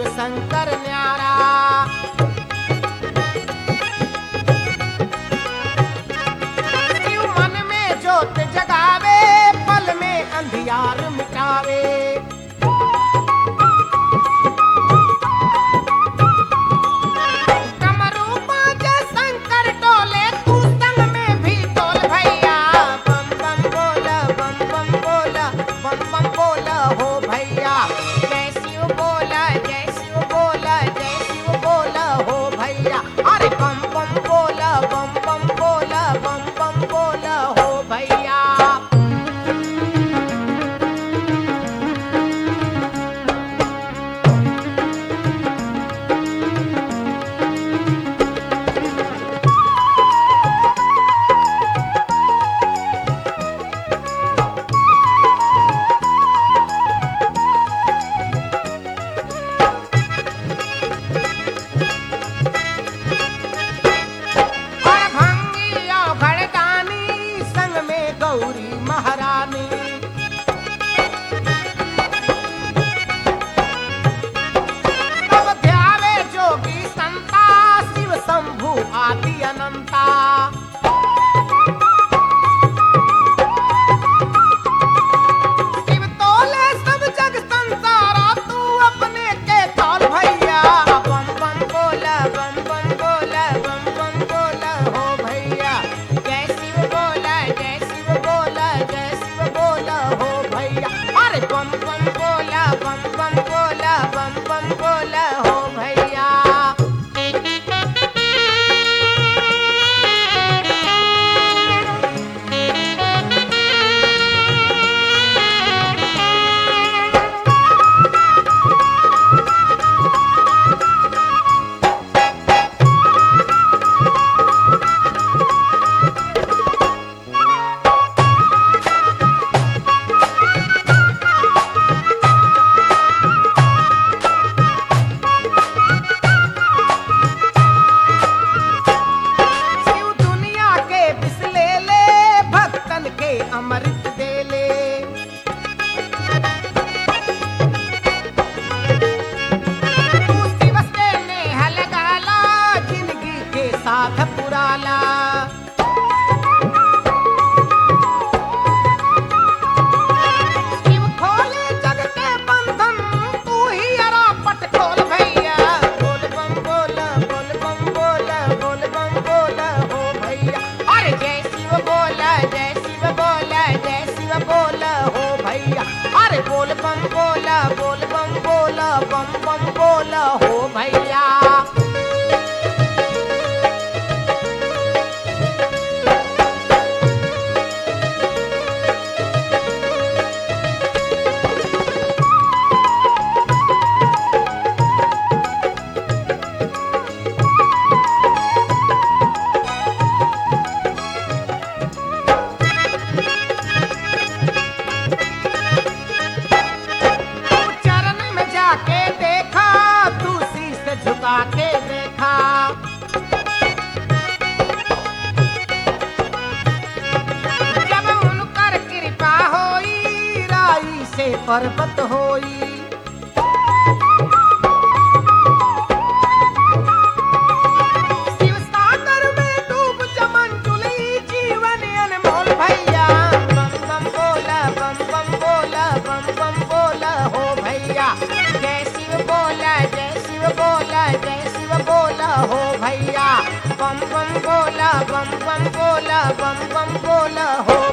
शिव शंकर न्यारा शिव मन में जोत जगावे पल में अंधियार मिटावे कमरू बाजे शंकर डोले तू संग में भी डोल भैया बम बम बोला बम बम बोला बम बम बोला हो भैया जय शिव बोला जय शिव बोला जय शिव बोला हो भैया अरे बम बम बोला बम बम बोला बम बम बोला हो भैया और भंगिया घड़दानी संग में गौरी महारानी तब ध्यावे जोगी संता शिव शंभु आदि अनंता शिव तोले सब जग संसारा तू अपने के तौल भैया बम बम बोला बम बम बोला बम बम बोला हो भैया जय शिव बोला जय शिव बोला जय शिव बोला हो भैया अरे बम बम बोला बम बम बोला बम बम बोला हो भैया शिव दुनिया के बिसले ले भक्तन के अमृत दे ले तू शिव से नेह लगाला जिंदगी के साथ पुराला शिव खोले जग के बंधन तू ही अरा पट खोल भैया बोल बम बोला बोल बम बोला बोल बम बोला हो भैया अरे जय शिव बोला जय शिव बोला जय शिव बोला हो भैया अरे बोल बम बोला बोल बम बोला बम बम बोला हो भैया तू चरण में जाके देखा तू शीश झुका के देखा जब उनकर कृपा होई राई से पर्वत होई शिव सागर में डूब चमन चुली जीवन अनमोल भैया बम बम बोला बम बम बोला बम बम बोला हो भैया जय शिव बोला जय शिव बोला जय शिव बोला हो भैया बम बम बोला बम बम बोला बम बम बोला हो